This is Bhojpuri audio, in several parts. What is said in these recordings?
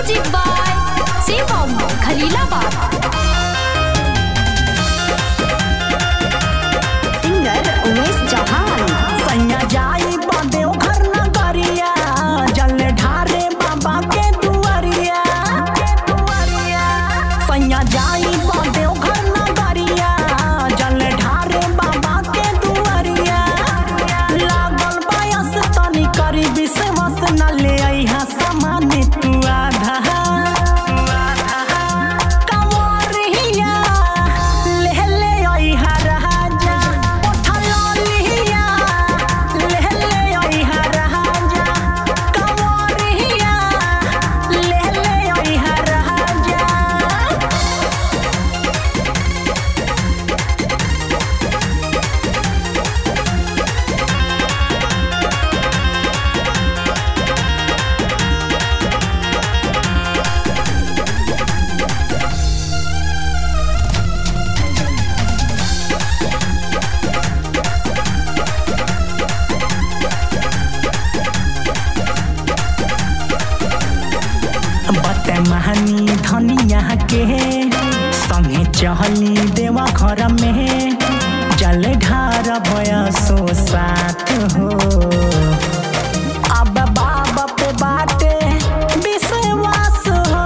Music by Shivam Khalilabad. Singer Umesh Chauhan. सैया जाई बदेव घर न करिया जल ढारे बाबा के दुआरिया सैया जाई बदेव घर न करिया जल ढारे बाबा के दुआरिया लागल बयस तनी करी विश्वास न ले अइहा सामान तू आधा कंवरिया ले ले अइहा राजा उठल लिहिया ले ले अइहा राजा कंवरिया ले ले अइहा राजा बत महानी धनिया के संगे चहली देवा घर में जल ढार बयसो साथ हो अब बाबा पे बाटे विश्वास हो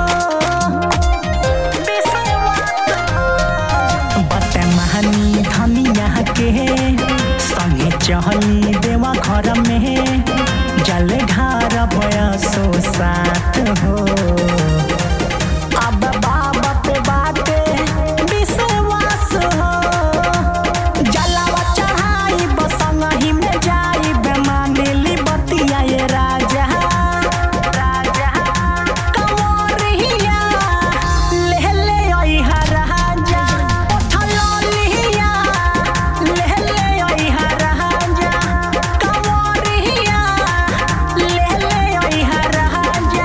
विश्वास हो बत महानी धनिया के संगे चहली देवा घर में जल ढार बयसो साथ हो अब बाबा पे बाटे विश्वास हो जलावा चढ़ाई बसंगही में जाई बेमानेली बतिया ये राजा राजा कंवरिया ले ले अइहा राजा उठल लिहिया ले ले अइहा राजा कंवरिया ले ले अइहा राजा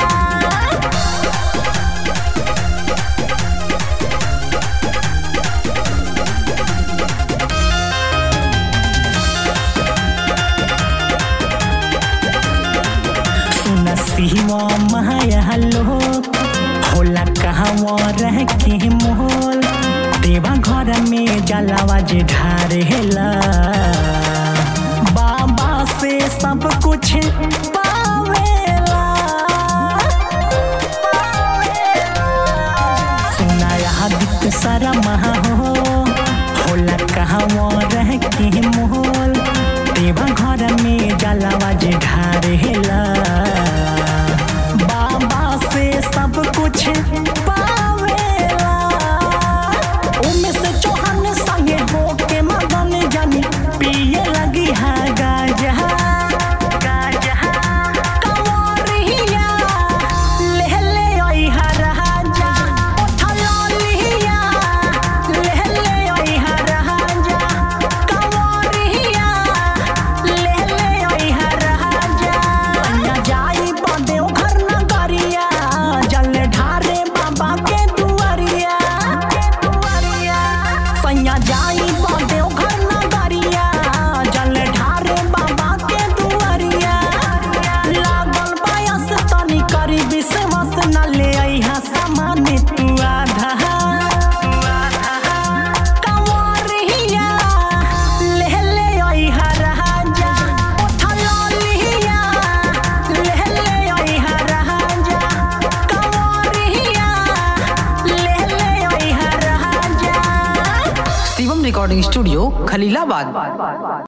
सुन सिवा माया लोक होला कहवा रह के मोल देवा घर में जलावा जे ढारेला बाबा से सब कुछ पावेला सुनाया दित सारा महा हो होला कहवा रह के मोल देवा घर में जलावा जे ढारेला बाबा से सब कुछ पावेला उमे से चौहान संगे हो के मगन जानी पिए लगी है गाजा गाजा कंवरिया ले ले अइहा राजा उठल लिहिया ले ले अइहा राजा कंवरिया ले ले अइहा राजा अन्ना जाई बदेव घर न करिया जल ढारे बाबा के दुआरिया सैया जाई बदेव घर न करिया जल ढारे बाबा के दुआरिया लागल बयस तनी करी विश्वास न ले अइहा सामान तू आधा कंवरिया ले ले अइहा राजा उठल लिहिया ले ले अइहा राजा कंवरिया ले ले अइहा राजा शिवम रिकॉर्डिंग स्टूडियो खलीलाबाद